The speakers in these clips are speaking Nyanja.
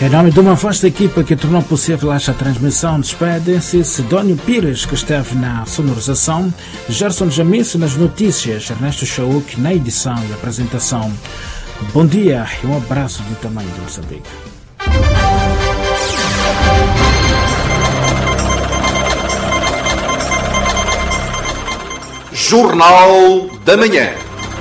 Em nome de uma vasta equipa que tornou possível esta transmissão, despedem-se Sidónio Pires, que esteve na sonorização, Gerson Jamice nas notícias, Ernesto Chauk na edição e apresentação. Bom dia e um abraço do tamanho de Moçambique. Jornal da Manhã.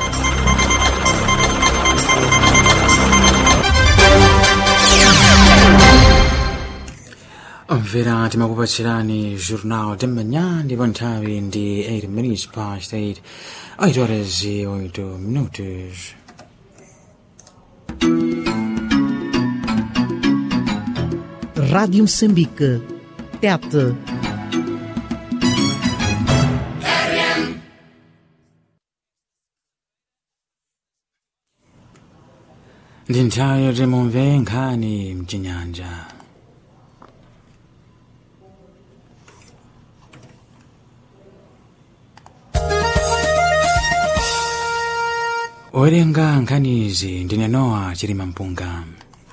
mvera timakupatsirani jornal de manhã ndipo nthawi ndi 8 minutes past 8 8 horas e 8 minutos Rádio Moçambique. Tete. ndi nthawi yoti mumve nkhani mchinyanja owerenga nkhanizi ndine nowa chilima mpunga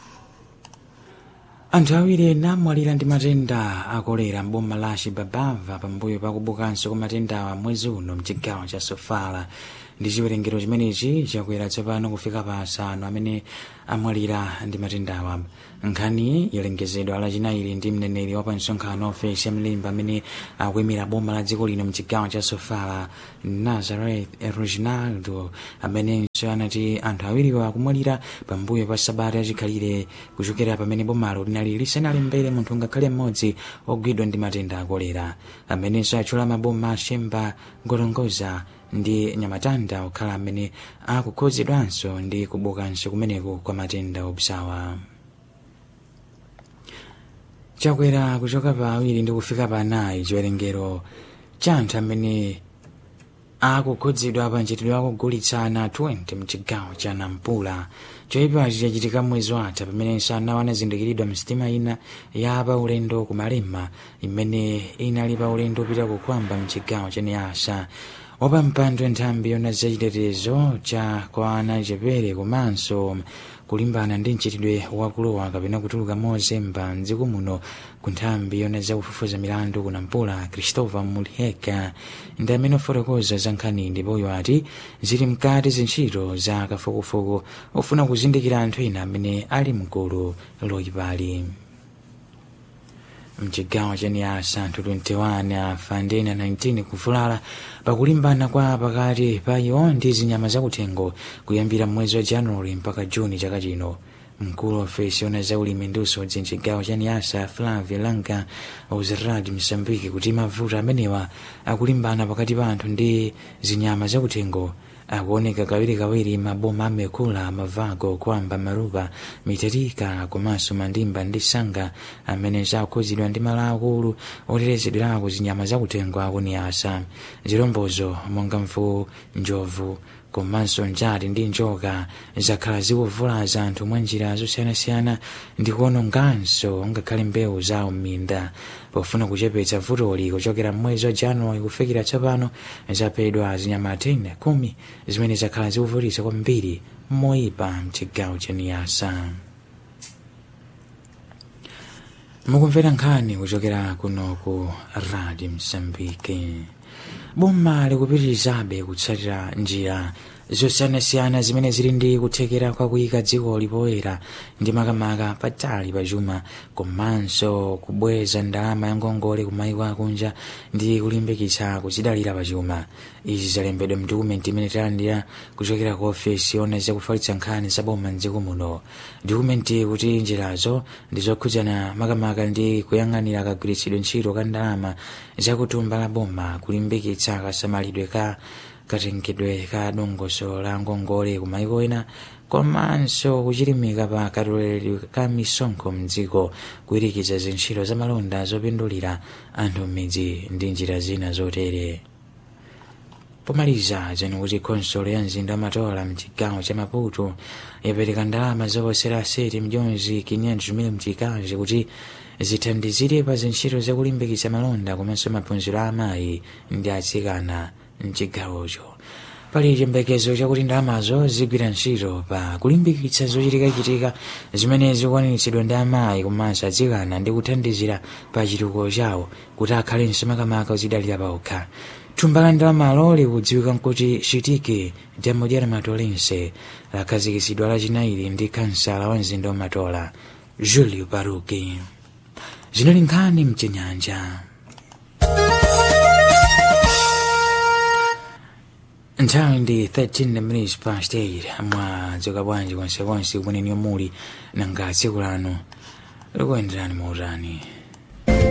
anthu awiri ena amwalira ndi matenda akolera m'boma la chibabava pambuyo pakubukanso kwa matendawa mwezi uno mchigawo cha sofala ndi chiwerengero chimenechi chakwera tsopano kufika pa asanu amene amwalira ndi matendawa nkhani yalengezedwa lachinayi ndi mneneri wa pansonkhano ofesi ya mlimba amene akuyimira boma la dziko lino mchigawo cha sofala nazareth reginaldo amenenso anati anthu awiriwo akumwalira pambuyo pa sabata yachikhalire kuchokera pamene bomalo linali lisanalembere munthu ngakhale mmodzi ogwidwa ndi matenda akolera amenenso atchula maboma ashemba ngorongoza ndi nyamatanda okhala amene akukhudzidwanso ndi kubukanso kumeneko kwa matenda obzawa chakwera kuchoka pa awiri ndi kufika pa anayi chiwerengero cha anthu amene akukhudzidwa pa ntchitidwe akugulitsana 20 mchigawo cha nampula choyipachi chachitika mwezi watha pamenenso anawo anazindikiridwa msitima ina ya paulendo ku malema imene inali paulendo upita kukwamba mchigawo cha niasa wapampando nthambi yona zachitetezo cha kwa ana chepere komanso kulimbana ndi mchitidwe wakulowa kapena kutuluka mozemba mdziko muno ku nthambi yona zakufufuza milandu kunampula christopher mulheka ndi amene ofotokoza za nkhani ndipoyo ati zili mkati zintchito za kafukufuku ofuna kuzindikira anthu ena amene ali mgulu loyipali mchigawo cha niasa anthu 21 afa ndi ena 19 kuvulala pakulimbana kwa pakati pa iwo ndi zinyama zakuthengo kuyambira mwezi wa januwali mpaka juni chaka chino mkulu wa ofesi yona zaulimi ndi usodzi mchigawo cha niasa flavia langa uzerad msambiki kuti mavuto amenewa akulimbana pakati pa anthu ndi zinyama zakuthengo akuoneka kawirikawiri maboma amekula mavago kwamba marupa mitatika komanso mandimba ndi sanga amene zakhudzidwa ndi malo akulu otetezedwerako zinyama zakuthengo akuniyasa zilombozo monga mvu njovu komanso njati ndi njoka zakhala zikuvulaza anthu mwa njira zosiyanasiyana ndi kuononganso ngakhale mbewu zawo m'minda pofuna kuchepetsa vutoli kuchokera mwezi wa januwali kufikira tsopano zaphedwa zinyama 10 kumi zimene zakhala zikuvutitsa kwambiri moyipa mchigawo cha niyasa mukumvera nkhani kuchokera kuno ku radio msambiki boma likupitirizabe kutsatira njira zosiyanasiyana zimene zili ndi kuthekera kwa kuyika dziko lipoyera ndi makamaka patali pa chuma komanso kubweza ndalama ya ngongole ku mayiko akunja ndi kulimbikitsa kuzidalira pa chuma izi zalembedwa mdokumenti imene talandira kuchokera ku ofesi yona zakufalitsa nkhani za boma mdziko muno dokumenti kuti njirazo ndi zokhudzana makamaka ndi kuyang'anira kagwiritsidwe ntchito ka ndalama zakutumba la boma kulimbikitsa kasamalidwe ka katengedwe ka dongoso la ngongole ku mayiko ena komanso kuchilimika pa katoleredwe ka misonkho mdziko kuyirikiza zintchito za malonda zopindulira anthu m'midzi ndi njira zina zotere pomaliza zani kuti khonsolo ya mzinda wa matola mchigawo cha maputo yapereka ndalama zoposera seti mjonzi 500 mil mchikazi kuti zithandizire pa zintchito zakulimbikitsa malonda komanso maphunziro a amayi ndi atsikana mchigawocho pali chiyembekezo chakuti ndalamazo zigwira ntchito pa kulimbikitsa zochitikachitika zimene zikukwaniritsidwa ndi amayi komanso adzikana ndi kuthandizira pa chitukuko chawo kuti akhalenso makamaka ozidalira paokha thumba la ndalamalo likudziwika nkuti chitike demodiera matolense lakhazikitsidwa lachinayi ndi kansala wa mzinda wamatola julio paruki zinali nkhani mchinyanja nthawi ndi 13 minutes past 8 mwadzuka bwanji konsekonse kumene muli nanga tsiku lanu likuyenderani mautani